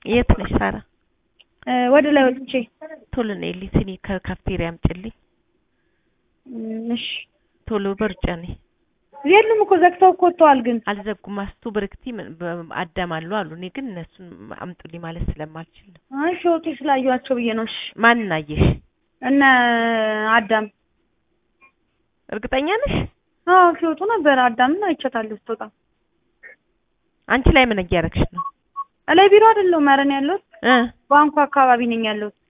የት ነሽ ሳራ? እ ወደ ላይ ወጥቼ ቶሎ ነይልኝ ስኒ ከካፍቴሪያ አምጪልኝ። እም፣ እሺ ቶሎ በሩጫ ነይ። የሉም እኮ ዘግተው እኮ ወጥተዋል። ግን አልዘጉም። አስቱ ብርክቲ ምን- በ- አዳም አሉ አሉ። እኔ ግን እነሱን አምጡልኝ ማለት ስለማልችል ነው። አይ ሲወጡ ስላዩዋቸው ብዬ ነው። እሺ ማንን አየሽ? እነ አዳም እርግጠኛ ነሽ? አዎ ሲወጡ ነበር። አዳምን አይቻታለሁ ስትወጣ። አንቺ ላይ ምን እያደረግሽ ነው? እላይ ቢሮ አይደለሁም ኧረ እኔ ያለሁት እ ባንኩ አካባቢ ነኝ ያለሁት።